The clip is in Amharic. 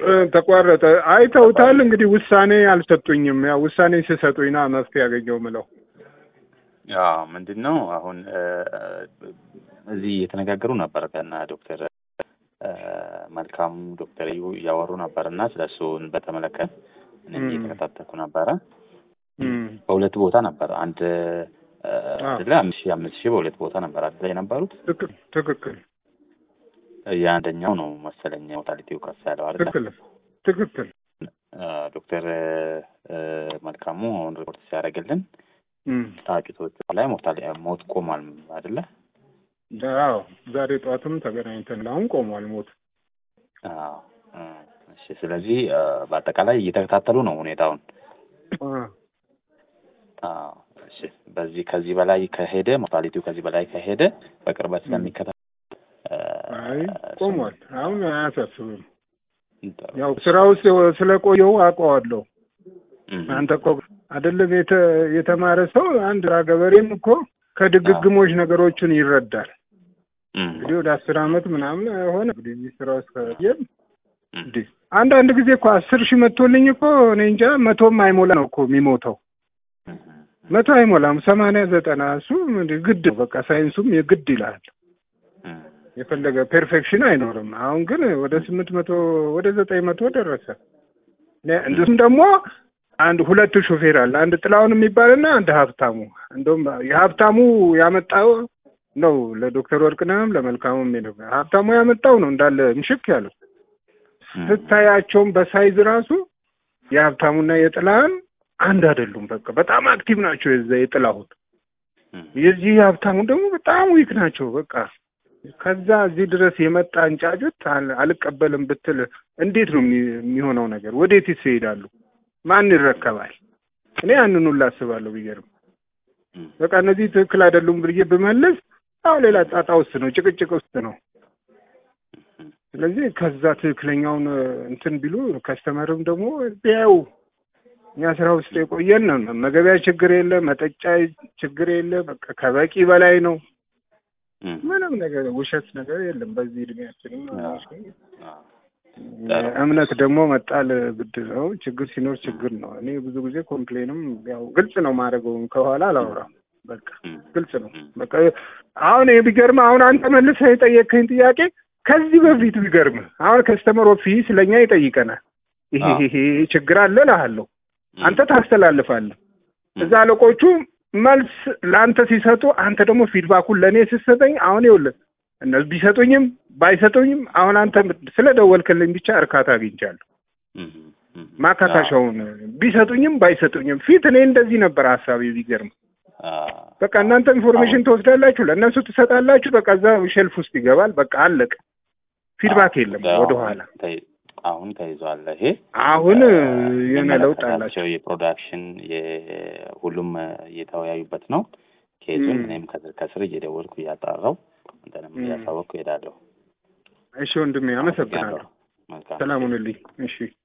ተቋረጠ። አይተውታል እንግዲህ ውሳኔ አልሰጡኝም። ያው ውሳኔ ሲሰጡኝ ና መፍትሄ ያገኘው ምለው ያው ምንድን ነው አሁን እ፣ እዚህ እየተነጋገሩ ነበር ከና ዶክተር እ፣ መልካሙ ዶክተር እዩ እያወሩ ነበር እና ስለ እሱን በተመለከተ እኔም ም። እየተከታተልኩ ነበረ። እም፣ በሁለት ቦታ ነበር አንድ እ፣ አዎ። አይደለ አምስት ሺህ አምስት ሺህ በሁለት ቦታ ነበር አይደለ የነበሩት ትክክል ትክክል የአንደኛው ነው መሰለኝ ሞታሊቲው ከፍ ያለው አይደለ ትክክል ትክክል እ፣ ዶክተር እ፣ መልካሙ አሁን ሪፖርት ሲያደርግልን እም፣ ታጭቶቹ ላይ ሞታሊ ሞት ቆሟል አይደለ አዎ ዛሬ ጠዋትም ተገናኝተን አሁን ቆሟል ሞት አዎ እ፣ እሺ ስለዚህ እ፣ በአጠቃላይ እየተከታተሉ ነው ሁኔታውን አ፣ አዎ እሺ በዚህ ከዚህ በላይ ከሄደ ሞታሊቲው ከዚህ በላይ ከሄደ በቅርበት ስለሚከታተል እ፣ አይ ቆሟል አሁን አያሳስብም ጥሩ። ያው ስራ ውስጥ ስለቆየው አውቀዋለሁ እም፣ አንተ እኮ አይደለም የተ የተማረ ሰው አንድ ገበሬም እኮ ከድግግሞች ነገሮችን ይረዳል እም፣ እንግዲህ ወደ አስር አመት ምናምን ሆነ እንግዲህ እዚህ ስራ ውስጥ ከቆየን እም፣ እንዴ አንዳንድ ጊዜ እኮ አስር ሺህ መቶልኝ እኮ እኔ እንጃ መቶም አይሞላ ነው እኮ የሚሞተው እም፣ መቶ አይሞላም ሰማንያ ዘጠና እሱ እንደ ግድ ነው። በቃ ሳይንሱም የግድ ይላል እም፣ የፈለገ ፔርፌክሽን አይኖርም አሁን ግን ወደ ስምንት መቶ ወደ ዘጠኝ መቶ ደረሰ ነ- እንዲሁም ደግሞ አንድ ሁለት ሾፌር አለ አንድ ጥላውን የሚባልና አንድ ሀብታሙ እንደውም የሀብታሙ ያመጣው ነው ለዶክተር ወርቅነህም ለመልካሙም ሄደ ሀብታሙ ያመጣው ነው እንዳለ ምሽክ ያለው እም፣ ስታያቸውም በሳይዝ ራሱ የሀብታሙና የጥላህን አንድ አይደሉም። በቃ በጣም አክቲቭ ናቸው። የዛ የጥላሁን እም፣ የዚህ የሀብታሙ ደግሞ በጣም ዊክ ናቸው። በቃ ከዛ እዚህ ድረስ የመጣ እንጫጩት አል- አልቀበልም ብትል እንዴት ነው የሚ- የሚሆነው ነገር? ወዴትስ ይሄዳሉ? ማን ይረከባል? እኔ ያንን ሁሉ አስባለሁ። ቢገርም እም፣ በቃ እነዚህ ትክክል አይደሉም ብዬ ብመልስ አሁን ሌላ ጣጣ ውስጥ ነው፣ ጭቅጭቅ ውስጥ ነው። እም፣ ስለዚህ ከዛ ትክክለኛውን እንትን ቢሉ ከስተመርም ደግሞ ቢያዩ እኛ ስራ ውስጥ የቆየን ነው። መገቢያ ችግር የለ፣ መጠጫ ችግር የለ። በቃ ከበቂ በላይ ነው። እም፣ ምንም ነገር ውሸት ነገር የለም በዚህ እድሜያችንም አዎ፣ አዎ። እምነት ደግሞ መጣል ግድ ነው። ችግር ሲኖር ችግር ነው። እኔ ብዙ ጊዜ ኮምፕሌንም ያው ግልጽ ነው ማድረገው ከኋላ አላወራም። በቃ እም፣ ግልጽ ነው። እም፣ በቃ አሁን ይሄ ቢገርም አሁን አንተ መልሰህ የጠየቅከኝ ጥያቄ ከዚህ በፊት ቢገርም አሁን ከስተመር ኦፊስ ለእኛ ይጠይቀናል። ይሄ አዎ። ይሄ ይሄ ችግር አለ እልሃለሁ። እም፣ አንተ ታስተላልፋለህ። እም፣ እዛ አለቆቹ መልስ ለአንተ ሲሰጡ አንተ ደግሞ ፊድባኩን ለእኔ ስትሰጠኝ አሁን ይኸውልህ እነሱ ቢሰጡኝም ባይሰጡኝም አሁን አንተ ስለደወልክልኝ ብቻ እርካታ አግኝቻለሁ። እም፣ እም፣ ማካካሻውን ቢሰጡኝም ባይሰጡኝም ፊት እኔ እንደዚህ ነበር ሀሳቤ ቢገርም አዎ፣ በቃ እናንተ ኢንፎርሜሽን ትወስዳላችሁ፣ ለእነሱ ትሰጣላችሁ። በቃ እዛ ሼልፍ ውስጥ ይገባል። በቃ አለቀ። ፊድባክ የለም አዎ፣ ወደኋላ። ተይ- አሁን ተይዟል። ይሄ አሁን እ፣ የሆነ ለውጥ አላቸው። የሚመለከታቸው የፕሮዳክሽን የሁሉም እ፣ እየተወያዩበት ነው። ኬዙን እም። እኔም ከስር ከስር እየደወልኩ እያጣራው አንተንም እም። እያሳወቅኩ እሄዳለሁ። እሺ ወንድሜ አመሰግናለሁ። መልካም ሰላም ሁንልኝ። እሺ